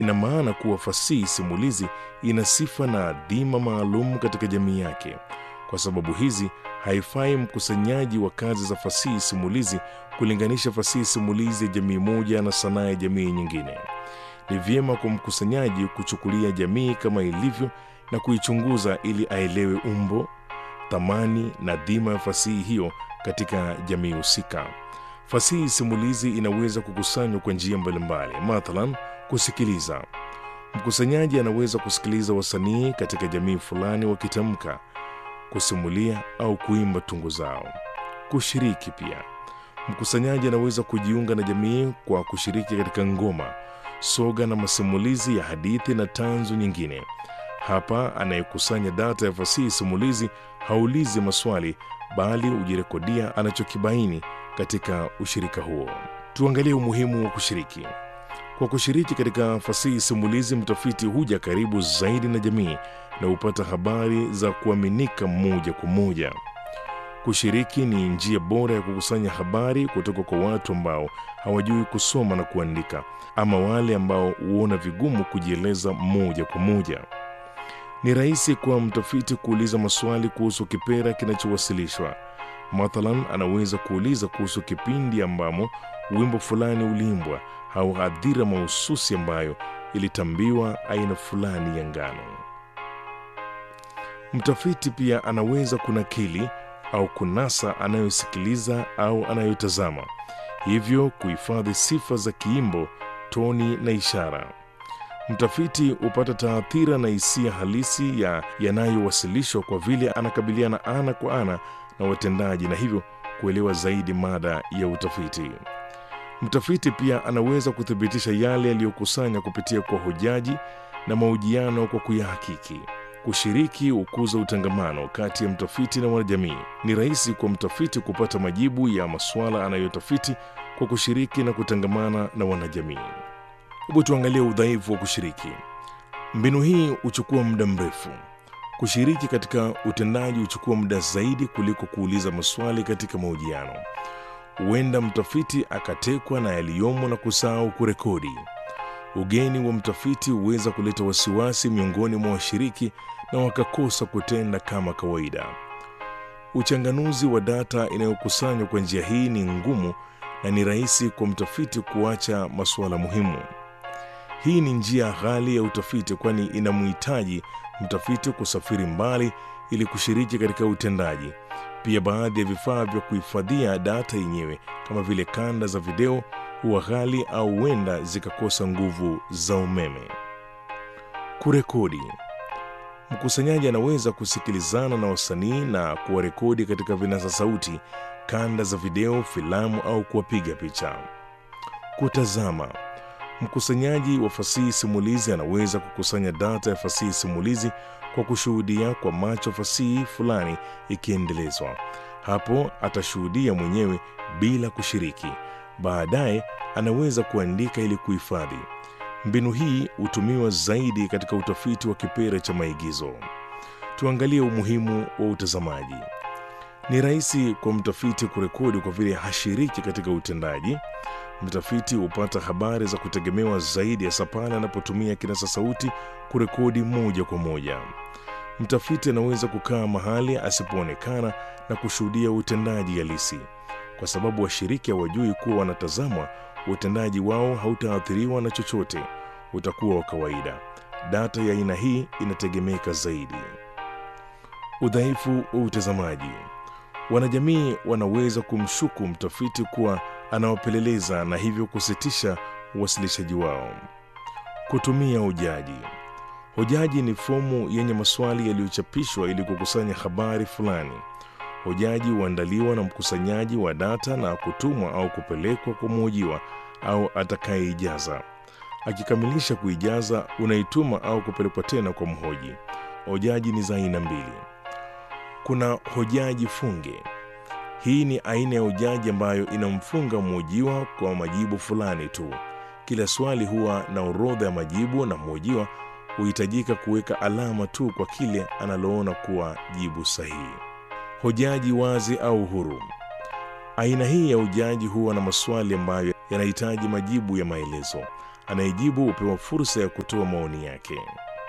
ina maana kuwa fasihi simulizi ina sifa na adhima maalum katika jamii yake. Kwa sababu hizi, haifai mkusanyaji wa kazi za fasihi simulizi kulinganisha fasihi simulizi ya jamii moja na sanaa ya jamii nyingine. Ni vyema kwa mkusanyaji kuchukulia jamii kama ilivyo na kuichunguza ili aelewe umbo, thamani na dhima ya fasihi hiyo katika jamii husika. Fasihi simulizi inaweza kukusanywa kwa njia mbalimbali, mathalan kusikiliza. Mkusanyaji anaweza kusikiliza wasanii katika jamii fulani wakitamka, kusimulia au kuimba tungo zao. Kushiriki pia, mkusanyaji anaweza kujiunga na jamii kwa kushiriki katika ngoma, soga na masimulizi ya hadithi na tanzu nyingine. Hapa anayekusanya data ya fasihi simulizi haulizi maswali, bali hujirekodia anachokibaini katika ushirika huo. Tuangalie umuhimu wa kushiriki. Kwa kushiriki katika fasihi simulizi, mtafiti huja karibu zaidi na jamii na hupata habari za kuaminika moja kwa moja. Kushiriki ni njia bora ya kukusanya habari kutoka kwa watu ambao hawajui kusoma na kuandika, ama wale ambao huona vigumu kujieleza moja kwa moja. Ni rahisi kwa mtafiti kuuliza maswali kuhusu kipera kinachowasilishwa. Mathalan, anaweza kuuliza kuhusu kipindi ambamo wimbo fulani uliimbwa au hadhira mahususi ambayo ilitambiwa aina fulani ya ngano. Mtafiti pia anaweza kunakili au kunasa anayosikiliza au anayotazama, hivyo kuhifadhi sifa za kiimbo, toni na ishara. Mtafiti hupata taathira na hisia halisi ya yanayowasilishwa kwa vile anakabiliana ana kwa ana na watendaji na hivyo kuelewa zaidi mada ya utafiti. Mtafiti pia anaweza kuthibitisha yale yaliyokusanya kupitia kwa hojaji na mahojiano kwa kuyahakiki. Kushiriki hukuza utangamano kati ya mtafiti na wanajamii. Ni rahisi kwa mtafiti kupata majibu ya masuala anayotafiti kwa kushiriki na kutangamana na wanajamii. Hebu tuangalie udhaifu wa kushiriki. Mbinu hii huchukua muda mrefu. Kushiriki katika utendaji huchukua muda zaidi kuliko kuuliza maswali katika mahojiano. Huenda mtafiti akatekwa na yaliyomo na kusahau kurekodi. Ugeni wa mtafiti huweza kuleta wasiwasi miongoni mwa washiriki na wakakosa kutenda kama kawaida. Uchanganuzi wa data inayokusanywa kwa njia hii ni ngumu na ni rahisi kwa mtafiti kuacha masuala muhimu. Hii ni njia ghali ya utafiti, kwani inamhitaji mtafiti kusafiri mbali ili kushiriki katika utendaji. Pia baadhi ya vifaa vya kuhifadhia data yenyewe kama vile kanda za video huwa ghali au huenda zikakosa nguvu za umeme. Kurekodi. Mkusanyaji anaweza kusikilizana na wasanii na kuwarekodi katika vinasa sauti, kanda za video, filamu au kuwapiga picha. Kutazama. Mkusanyaji wa fasihi simulizi anaweza kukusanya data ya fasihi simulizi kwa kushuhudia kwa macho fasihi fulani ikiendelezwa. Hapo atashuhudia mwenyewe bila kushiriki. Baadaye anaweza kuandika ili kuhifadhi. Mbinu hii hutumiwa zaidi katika utafiti wa kipere cha maigizo. Tuangalie umuhimu wa utazamaji. Ni rahisi kwa mtafiti kurekodi kwa vile hashiriki katika utendaji. Mtafiti hupata habari za kutegemewa zaidi hasa pale anapotumia kinasa sauti kurekodi moja kwa moja. Mtafiti anaweza kukaa mahali asipoonekana na kushuhudia utendaji halisi. Kwa sababu washiriki hawajui kuwa wanatazamwa, utendaji wao hautaathiriwa na chochote, utakuwa wa kawaida. Data ya aina hii inategemeka zaidi. Udhaifu wa utazamaji. Wanajamii wanaweza kumshuku mtafiti kuwa anawapeleleza na hivyo kusitisha uwasilishaji wao. Kutumia hojaji. Hojaji ni fomu yenye maswali yaliyochapishwa ili kukusanya habari fulani. Hojaji huandaliwa na mkusanyaji wa data na kutumwa au kupelekwa kwa mhojiwa au atakayeijaza. Akikamilisha kuijaza, unaituma au kupelekwa tena kwa mhoji. Hojaji ni za aina mbili. Kuna hojaji funge. Hii ni aina ya hojaji ambayo inamfunga mhojiwa kwa majibu fulani tu. Kila swali huwa na orodha ya majibu na mhojiwa huhitajika kuweka alama tu kwa kile analoona kuwa jibu sahihi. Hojaji wazi au huru. Aina hii ya hojaji huwa na maswali ambayo yanahitaji majibu ya maelezo. anayejibu hupewa fursa ya kutoa maoni yake.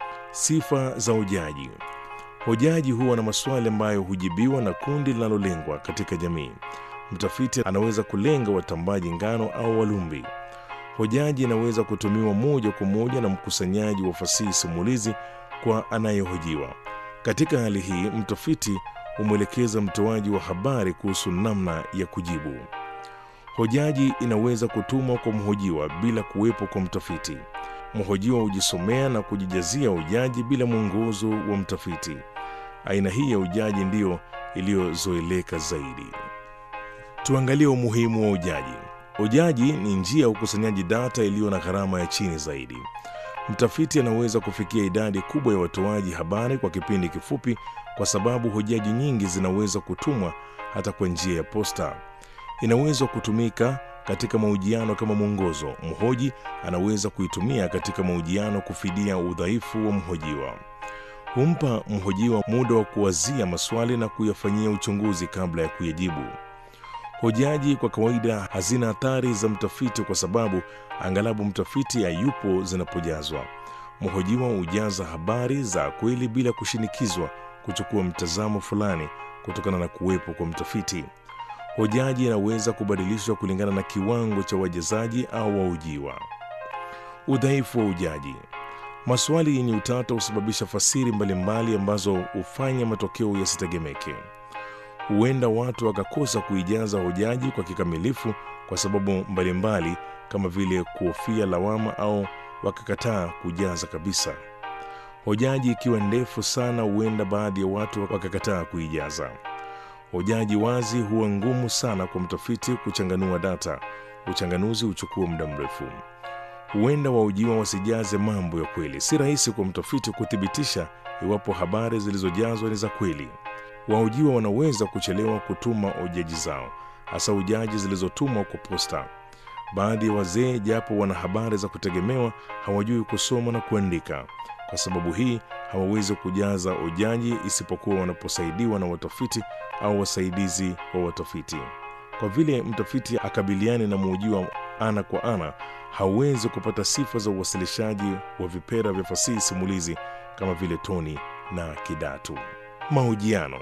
Sifa za hojaji. Hojaji huwa na maswali ambayo hujibiwa na kundi linalolengwa katika jamii. Mtafiti anaweza kulenga watambaji ngano au walumbi. Hojaji inaweza kutumiwa moja kwa moja na mkusanyaji wa fasihi simulizi kwa anayehojiwa. Katika hali hii, mtafiti humwelekeza mtoaji wa habari kuhusu namna ya kujibu. Hojaji inaweza kutumwa kwa mhojiwa bila kuwepo kwa mtafiti. Mhojiwa hujisomea na kujijazia hojaji bila mwongozo wa mtafiti. Aina hii ya hojaji ndiyo iliyozoeleka zaidi. Tuangalie umuhimu wa hojaji. Hojaji ni njia ya ukusanyaji data iliyo na gharama ya chini zaidi. Mtafiti anaweza kufikia idadi kubwa ya watoaji habari kwa kipindi kifupi, kwa sababu hojaji nyingi zinaweza kutumwa hata kwa njia ya posta. Inaweza kutumika katika mahojiano kama mwongozo. Mhoji anaweza kuitumia katika mahojiano kufidia udhaifu wa mhojiwa. Humpa mhojiwa muda wa kuwazia maswali na kuyafanyia uchunguzi kabla ya kuyajibu. Hojaji kwa kawaida hazina athari za mtafiti kwa sababu angalabu mtafiti hayupo zinapojazwa. Mhojiwa hujaza habari za kweli bila kushinikizwa kuchukua mtazamo fulani kutokana na kuwepo kwa mtafiti. Hojaji inaweza kubadilishwa kulingana na kiwango cha wajazaji au wahojiwa. Udhaifu wa ujaji. Maswali yenye utata husababisha fasiri mbalimbali ambazo hufanya matokeo yasitegemeke. Huenda watu wakakosa kuijaza hojaji kwa kikamilifu kwa sababu mbalimbali kama vile kuhofia lawama au wakakataa kujaza kabisa. Hojaji ikiwa ndefu sana, huenda baadhi ya watu wakakataa kuijaza. Hojaji wazi huwa ngumu sana kwa mtafiti kuchanganua data. Uchanganuzi huchukua muda mrefu. Huenda wahojiwa wasijaze mambo ya kweli. Si rahisi kwa mtafiti kuthibitisha iwapo habari zilizojazwa ni za kweli. Wahojiwa wanaweza kuchelewa kutuma hojaji zao, hasa hojaji zilizotumwa kwa posta. Baadhi ya wazee, japo wana habari za kutegemewa, hawajui kusoma na kuandika. Kwa sababu hii hawawezi kujaza hojaji isipokuwa wanaposaidiwa na watafiti au wasaidizi wa watafiti. Kwa vile mtafiti akabiliane na mhojiwa ana kwa ana, hawezi kupata sifa za uwasilishaji wa vipera vya fasihi simulizi kama vile toni na kidatu. Mahojiano.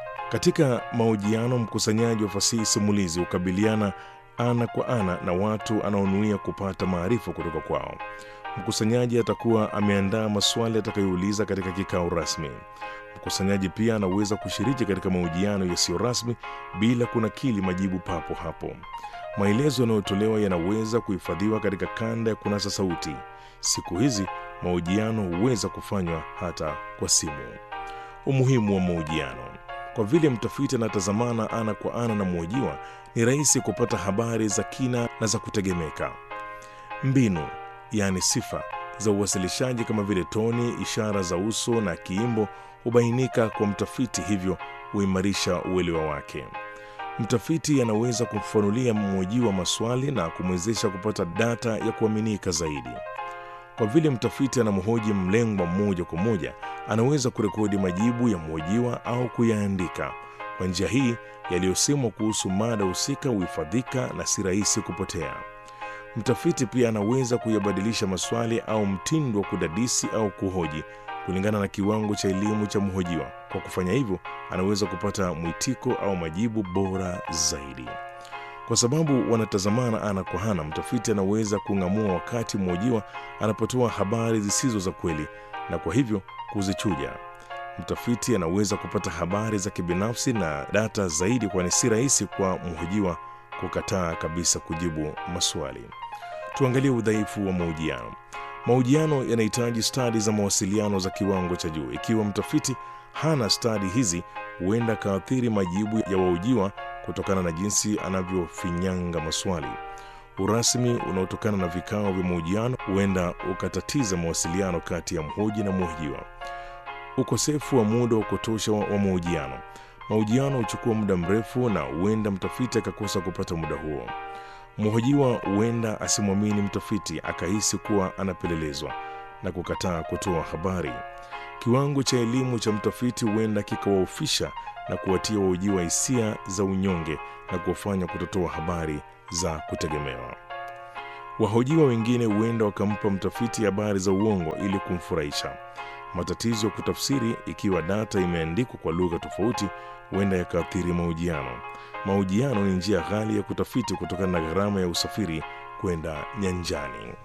Katika mahojiano, mkusanyaji wa fasihi simulizi hukabiliana ana kwa ana na watu anaonuia kupata maarifa kutoka kwao. Mkusanyaji atakuwa ameandaa maswali atakayouliza katika kikao rasmi. Mkusanyaji pia anaweza kushiriki katika mahojiano yasiyo rasmi bila kunakili majibu papo hapo. Maelezo yanayotolewa yanaweza kuhifadhiwa katika kanda ya kunasa sauti. Siku hizi mahojiano huweza kufanywa hata kwa simu. Umuhimu wa mahojiano. Kwa vile mtafiti anatazamana ana kwa ana na mhojiwa, ni rahisi kupata habari za kina na za kutegemeka. Mbinu yaani sifa za uwasilishaji kama vile toni, ishara za uso na kiimbo hubainika kwa mtafiti, hivyo huimarisha uelewa wake. Mtafiti anaweza kumfanulia mhojiwa maswali na kumwezesha kupata data ya kuaminika zaidi. Kwa vile mtafiti anamhoji mlengwa moja kwa moja, anaweza kurekodi majibu ya mhojiwa au kuyaandika. Kwa njia hii, yaliyosemwa kuhusu mada husika huhifadhika na si rahisi kupotea. Mtafiti pia anaweza kuyabadilisha maswali au mtindo wa kudadisi au kuhoji kulingana na kiwango cha elimu cha mhojiwa. Kwa kufanya hivyo, anaweza kupata mwitiko au majibu bora zaidi. Kwa sababu wanatazamana ana kwa ana, mtafiti anaweza kung'amua wakati mhojiwa anapotoa habari zisizo za kweli na kwa hivyo kuzichuja. Mtafiti anaweza kupata habari za kibinafsi na data zaidi, kwani si rahisi kwa mhojiwa kukataa kabisa kujibu maswali. Tuangalie udhaifu wa mahojiano. Mahojiano yanahitaji stadi za mawasiliano za kiwango cha juu. Ikiwa mtafiti hana stadi hizi, huenda akaathiri majibu ya wahojiwa kutokana na jinsi anavyofinyanga maswali. Urasmi unaotokana na vikao vya mahojiano huenda ukatatiza mawasiliano kati ya mhoji na mhojiwa. Ukosefu wa muda wa kutosha wa mahojiano. Mahojiano huchukua muda mrefu na huenda mtafiti akakosa kupata muda huo. Mhojiwa huenda asimwamini mtafiti, akahisi kuwa anapelelezwa na kukataa kutoa habari. Kiwango cha elimu cha mtafiti huenda kikawaofisha na kuwatia wahojiwa hisia za unyonge na kuwafanya kutotoa habari za kutegemewa. Wahojiwa wengine huenda wakampa mtafiti habari za uongo ili kumfurahisha. Matatizo ya kutafsiri, ikiwa data imeandikwa kwa lugha tofauti, huenda yakaathiri mahojiano. Mahojiano ni njia ghali ya kutafiti kutokana na gharama ya usafiri kwenda nyanjani.